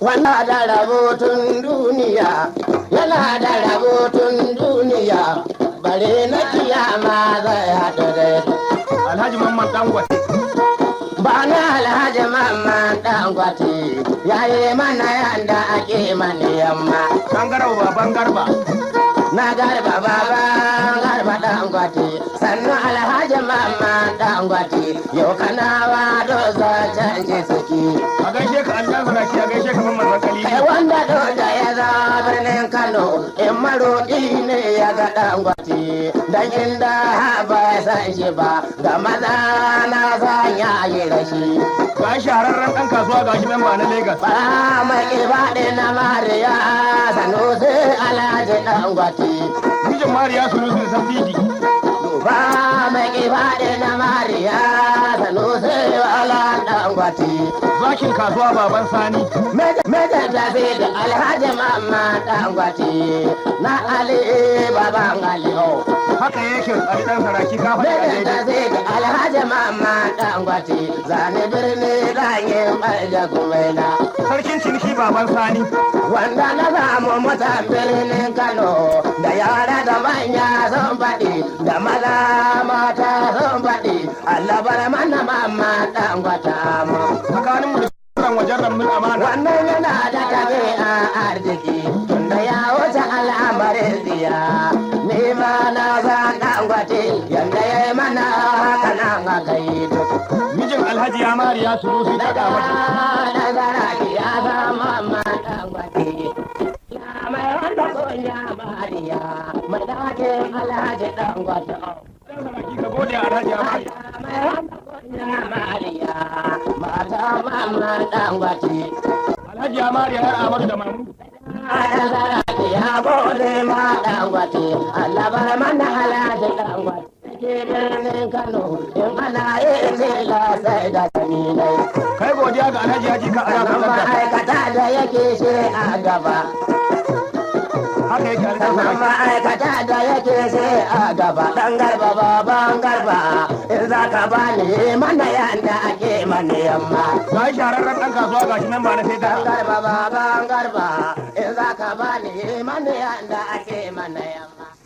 Wanda da rabotun duniya, yana da rabotun duniya, bare na kiyama zai haɗu da Alhaji Mamman Dangwate. Ba na alhaji mamman ɗan gwati, ya yi mana yanda ake mani yamma. Bangarau baban garba. Na garba baba garba ɗan gwati, sannan alhaji mamman ɗan gwati, yau kanawa doza canji suki. A gaishe ka Allah saraki a gaishe ka Mamman Zakali. Kai wanda doda ya za birnin Kano, in maroƙi ne ya ga ɗan gwati, dan inda ba ya san shi ba, ga maza na san ya yi rashi. Ga shahararren ɗan kasuwa ga shi memba na Legas. Ba mai kibaɗe na Mariya, sanusi alhaji ɗan gwati. Mijin Mariya Sunusu da Safidi. Ba mai kibaɗe na Mariya, sanusi alhaji ɗan gwati. Zakin kasuwa baban Sani. Mejan tafi da alhaji mamma dangwati na Ali baban Aliyu. Haka yake Ali ɗan saraki ka faɗi a Mejan daidai. tafi da alhaji mamma dangwati zane birni ranyin ɓarja kumaina. Sarkin ciniki baban Sani. Wanda na samu mutan birnin Kano da yara da manya sun faɗi da maza mata sun faɗi Allah bar mana mamma dangwata mu. Tsakanin mu da sauran wajen ramin amana. Wannan yana da tabi'a arziki tunda ya wuce al'amarin tsiya. Ni ma na san dangwate yanda ya yi mana haka nan aka yi duk. Mijin Alhaji ya Mariya Sunusu ta Daga Dawati. da zaraki ya zama ma dangwate. Ya mai wanda kunya mariya mai dakin alhaji dangwate. Ɗan saraki ka gode a Alhaji ya Mariya. Mai wanda kunya mariya mata mamma dangwate. Alhaji ya Mariya yar Amadu da Mamu. ya gode ma dangwate Allah bar mana halaji dangwate ke birnin Kano in ana yin zila sai da kaminai Kai godiya ga Alhaji ya ji ka aya Kaman kallon ma'aikata da yake shi a gaba Haka yake Alhaji Kaman saraki. ma'aikata da yake shi a gaba dan garba baban garba in za ka bani mana yanda ake mani yamma Ga shahararren ɗan kasuwa ga shi memba na sai Dan garba baban garba in za ka bani mana yanda ake mana yamma